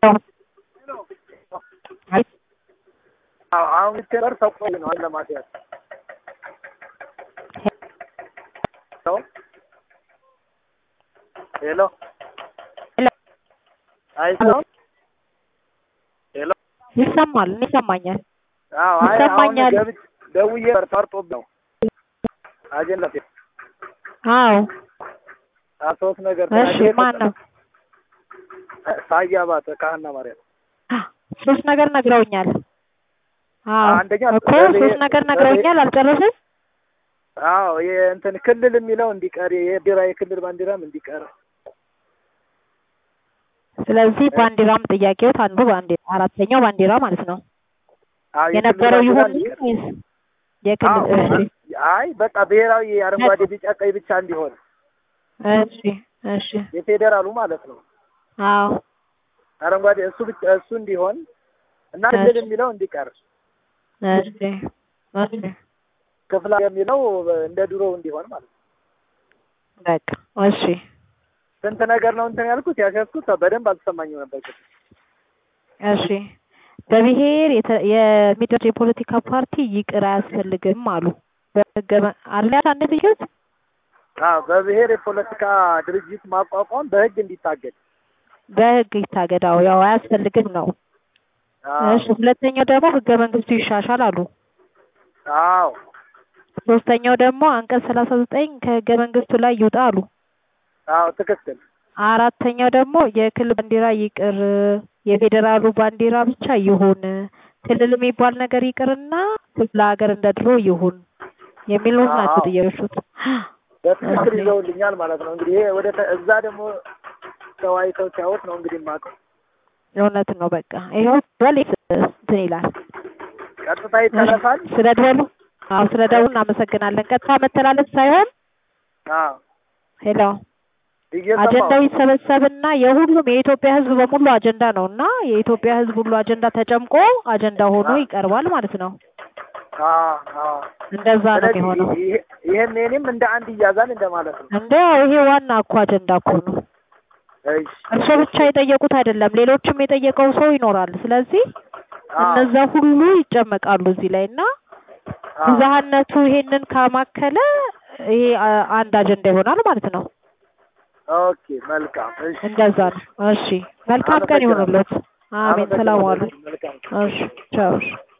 አሁን ቴለር ተቆይ ነው አለ ማስያዝ ሄሎ አይሰማም ሄሎ ይሰማል ይሰማኛል አዎ አይ አሁን ይሰማኛል። ገብቼ ደውዬ ጠርቶብኝ ነው አጀንዳ አዎ ሶስት ነገር እሺ ማን ነው ሳያ ባተ ካህና ማርያም ሶስት ነገር ነግረውኛል አዎ አንደኛ እኮ ሶስት ነገር ነግረውኛል አልጨረስም አዎ የእንትን ክልል የሚለው እንዲቀር የቢራ የክልል ባንዲራም እንዲቀር ስለዚህ ባንዲራም ጥያቄዎት አንዱ ባንዲራ አራተኛው ባንዲራ ማለት ነው አዎ የክልል የነበረው ባንዲራ ይሁን እንዲቀር። ወይስ የክልል አዎ እሺ አይ በቃ ብሔራዊ አረንጓዴ ቢጫ ቀይ ብቻ እንዲሆን እሺ እሺ የፌዴራሉ ማለት ነው አዎ አረንጓዴ እሱ ብቻ እሱ እንዲሆን እና ክልል የሚለው እንዲቀር እሺ እሺ ክፍላ የሚለው እንደ ድሮው እንዲሆን ማለት ነው። በቃ እሺ ስንት ነገር ነው እንትን ያልኩት ያስያዝኩት በደንብ አልተሰማኝም ነበር። ግን እሺ በብሔር የተ- የሚደረግ የፖለቲካ ፓርቲ ይቅር አያስፈልግም አሉ በህገ መ- አለ አንድ ልዩት አዎ በብሔር የፖለቲካ ድርጅት ማቋቋም በህግ እንዲታገድ በህግ ይታገዳው ያው አያስፈልግም ነው አዎ እሺ ሁለተኛው ደግሞ ህገ መንግስቱ ይሻሻል አሉ አዎ ሶስተኛው ደግሞ አንቀጽ ሰላሳ ዘጠኝ ከህገ መንግስቱ ላይ ይውጣ አሉ አዎ ትክክል አራተኛው ደግሞ የክልል ባንዲራ ይቅር የፌዴራሉ ባንዲራ ብቻ ይሁን ክልል የሚባል ነገር ይቅርና ክፍለ ሀገር እንደ ድሮ ይሁን የሚሉት ናቸው አዎ። ጥያቄዎቹ በትክክል ኦኬ። ይዘውልኛል ማለት ነው። እንግዲህ ይሄ ወደ ተ- እዛ ደግሞ ተወያይተው ሲያወት ነው እንግዲህ የማውቀው። እውነት ነው በቃ ይኸው በል እንትን ይላል ቀጥታ ይተላለፋል። ስለ ደወሉ አዎ ስለ ደወሉ እናመሰግናለን ቀጥታ መተላለፍ ሳይሆን አዎ ሄሎ እየሰማሁ አጀንዳው ይሰበሰብና የሁሉም የኢትዮጵያ ሕዝብ በሙሉ አጀንዳ ነው እና የኢትዮጵያ ሕዝብ ሁሉ አጀንዳ ተጨምቆ አጀንዳ ሆኖ አዎ። ይቀርባል ማለት ነው። አዎ አዎ እንደዛ ነው ስለዚህ የሚሆነው። ይሄ- ይሄም የኔም እንደ አንድ ይያዛል እንደማለት ነው። እንደ ይሄ ዋና እኮ አጀንዳ እኮ ነው። እሺ እርሶ ብቻ የጠየቁት አይደለም፣ ሌሎችም የጠየቀው ሰው ይኖራል። ስለዚህ አዎ እነዛ ሁሉ ይጨመቃሉ እዚህ ላይ እና አዎ ብዝሃነቱ ይሄንን ካማከለ ይሄ አ- አንድ አጀንዳ ይሆናል ማለት ነው። ኦኬ መልካም። እሺ እንደዛ ነው። እሺ መልካም ቀን ይሁንልዎት። አሜን። ሰላም ዋሉ። መልካም እሺ ቻው። እሺ